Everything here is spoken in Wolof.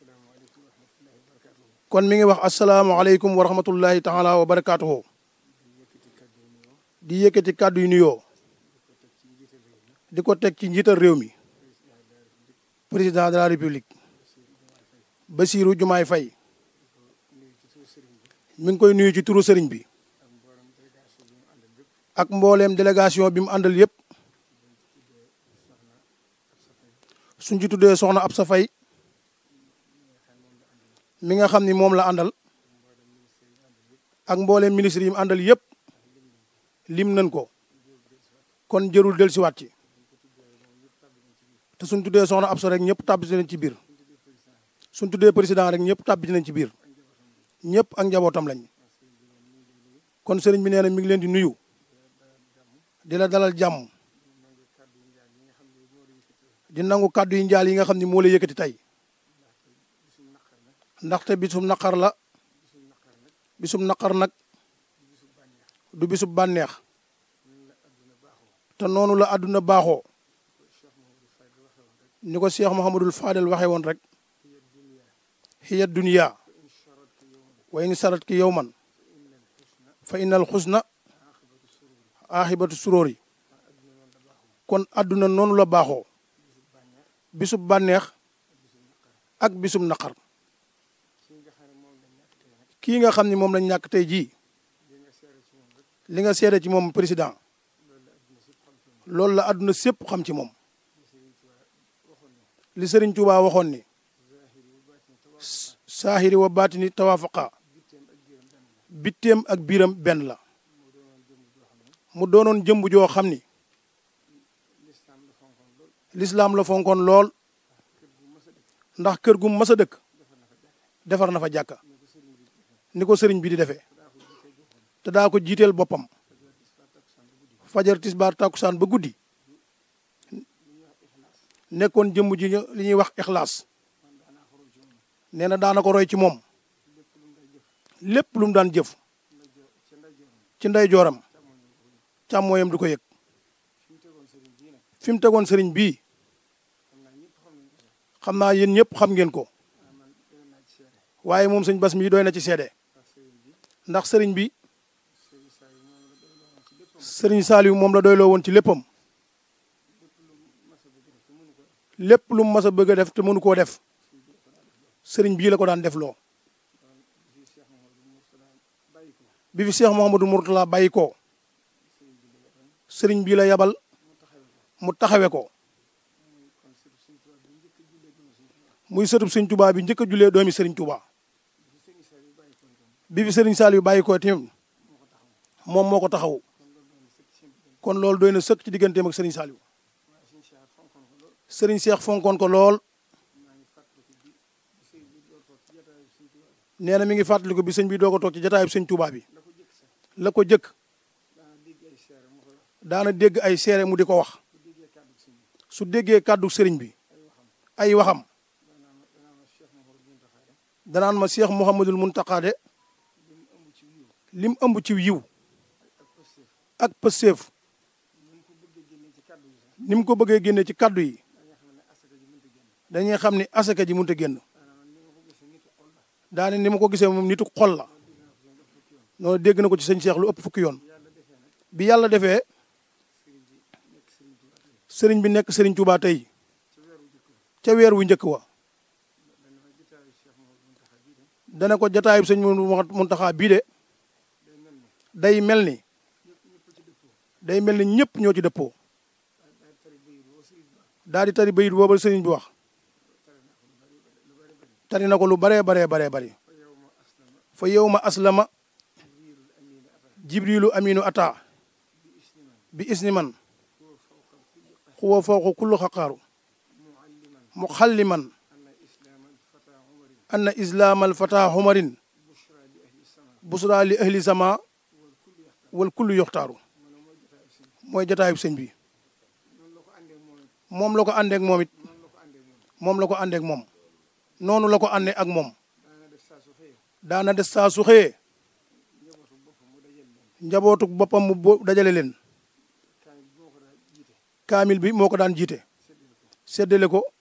kon mi ngi wax asalaamaaleykum wa rahmatullahi taala wa barakaatuhu di yëkkati kàddu yu nuyoo di ko teg ci njiital réew mi président de la république Bassirou Diomaye Faye mi ngi koy nuyu ci turu sëriñ bi ak mbooleem délégation bi mu àndal yëpp suñ ci tuddee soxna Absa Faye mi nga xam ni moom la àndal ak mbooleem ministre yi mu àndal yëpp lim nañ ko kon jërul del siwaat ci te suñ tuddee soxna Absa rek ñëpp tàbbi nañ ci biir suñ tuddee président rek ñëpp tàbbi nañ ci biir ñëpp ak njabootam lañ kon sëriñ bi nee na mi ngi leen di nuyu di la dalal jàmm di nangu kàddu yi njaal yi nga xam ni moo la yëkkati tey ndaxte bisum naqar la bisum naqar nag du bisub bànneex te noonu la àdduna baaxoo ni ko Cheikh Mouhamadul Fadel waxee woon rek hiya dunya wa in sarat ki yowman fa innal xusna aaxibatu suróori kon àdduna noonu la baaxoo bisub bànneex ak bisub naqar kii nga xam ni moom lañ ñàkk tey jii li nga seede ci moom président loolu la àdduna sépp xam ci moom li Sëriñ Tuubaa waxoon ni saahiri wa baatini tawaafaqa bitteem ak biiram benn la mu doonoon jëmb joo xam ni lislaam la fonkoon lool ndax kër gu mas a dëkk defar na fa jàkka ni ko sëriñ bi di defee te daa ko jiiteel boppam fajar tisbaar takkusaan ba guddi nekkoon jëmb ji li ñuy wax ixlaas nee na daana ko roy ci moom lépp lu mu daan jëf ci ndey jooram càmmooyam du ko yëg fi mu tegoon sëriñ bii xam naa yéen ñëpp xam ngeen ko waaye moom sëñ bas mii doy na ci seede ndax sëriñ bi sëriñ Saliou moom la doyloo woon ci léppam lépp lu mu mas a bëgg a def te mënu koo def sëriñ bii la ko daan def loo bi fi Cheikh Mouhamadou Mourtala bàyyi ko sëriñ bii la yabal mu taxawe ko muy sëtub sëriñ Touba bi njëkk a jullee doomi sëriñ Touba bi fi sëriñ Saliou bàyyi ko tamit moom moo ko taxaw kon loolu doy na sëkk ci digganteem ak sëriñ Saliou sëriñ Cheikh fonkoon ko lool nee na mi ngi fàttaliku bi sëñ bi doo ko toog ci jataayub sëñ Touba bi la ko jëkk daana dégg ay seere mu di ko wax su déggee kàddu sëriñ bi ay waxam danaan ma Cheikh Mouhamadul Mountakha de lim ëmb ci yiw ak pëseef ni mu ko bëggee génne ci kàddu yi dañuy xam ni asaka ji mënut a génn daane ni ma ko gisee moom nitu xol la noonu dégg na ko ci sëñ Cheikh lu ëpp fukki yoon bi yàlla defee sëriñ bi nekk sëriñ Touba tey ca weer wu njëkk wa dana ko jataayub sëñ Muntaxa bii de day mel ni day mel ni ñëpp ñoo ci dëppoo daal di tari bayit booba sëriñ bi wax tari na ko lu baree baree baree bari fa yow ma aslama jibrilu aminu ata bi isni man xuwa fawqa kullu xaqaaru muxalliman anna islaam alfata xumarin busra li ahli sama wal kullu yoxtaaru mooy jataayub sëñ bi moom la ko àndeek moom it moom la ko àndeek moom noonu la ko àndee ak moom daana des saa su xëyee njabootu boppam mu dajale leen kaamil bi moo ko daan jiite séddale ko